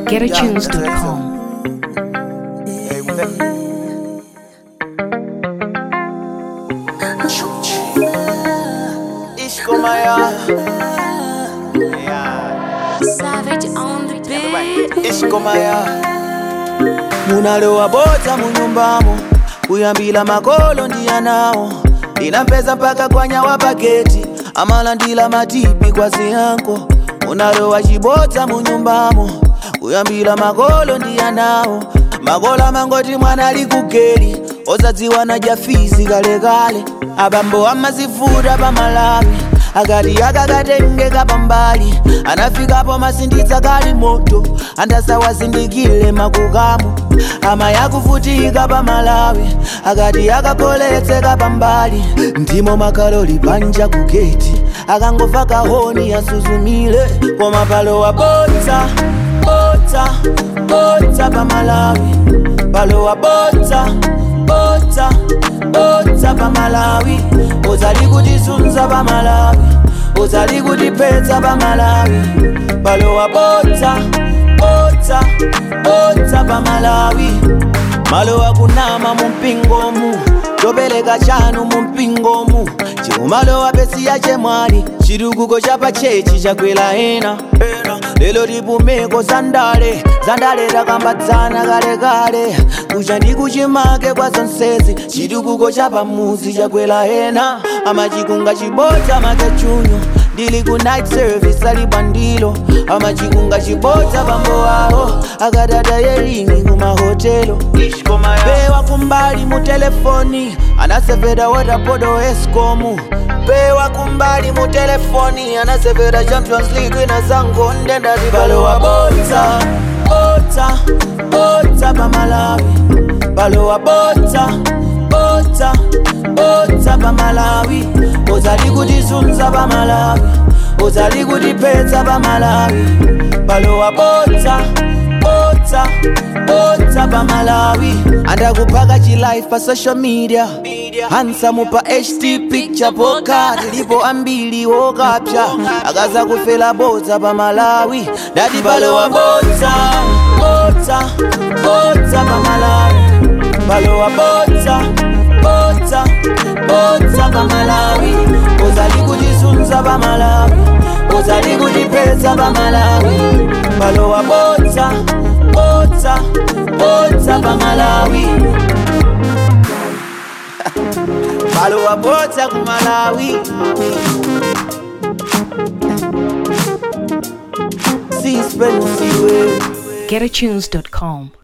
GetAtunes.com. Hey, what's that? Ishkomaya. Yeah. Savage on the beat. Ishkomaya. munalowa bota munyumbamo kuyambila makolo ndiyanawo ndinampeza mpaka kwanyawa paketi amalandila matipi kwa ziyanko munalowa chibota munyumbamo kuyambila makolo ndiyanawo makolo amangoti mwana ali kugeri ozadziwa na jafizi kalekale abambo amazifuta pamalawi akati akakatengeka pambali anafikapo masinditsa kali moto andasawazindikile makukamu ama yakuvutika pamalawi akati akakoletseka pambali ndimo makaloli panja kugeti akangova kahoni yasuzumile koma palowa botsa botsa botsa pamalawi palowa botsa botsa botsa pamalawi uzali kutisunza pamalawi uzali kutiphetsa pamalawi palowa botsa botsa botsa pamalawi malowa kunama mumpingomu topeleka chanu mumpingomu chikumalowa pesiya chemwali chitukuko chapachechi chakwela ena lelo tipumeko zandale zandale takambatsana kalekale kucha ndi kuchimake kwa zonsezi chitukuko chapamuzi chakwela ena amachikunga chibota makechunyo ndili ku night service ali bandilo amachikunga chibota pambo awo akatata yeringi kumahotelo pewa kumbali mu telefoni anasevera watapodo escomu pewa kumbali mu telefoni anasevera champions league ina zangonde ndazibalowa botsa botsa botsa pamalawi balowa botsa botsa botsa pamalawi uzali kutisunza pamalawi uzali kutiphetsa pamalawi balowa botsa botsa botsa pamalawi andakuphaka chilife pa social media hansamu pa ht picture poka tilipo ambili wokapsha akaza kufela botsa pamalawi ndati balowa botsa botsa botsa pamalawi balowa botsa botsa botsa pamalawi uzali kutisunza pamalawi uzali kutiphetsa pamalawi balowa botsa botsa botsa pamalawi balowa botsa kumalawi sispenusiwe GetAtunes.com.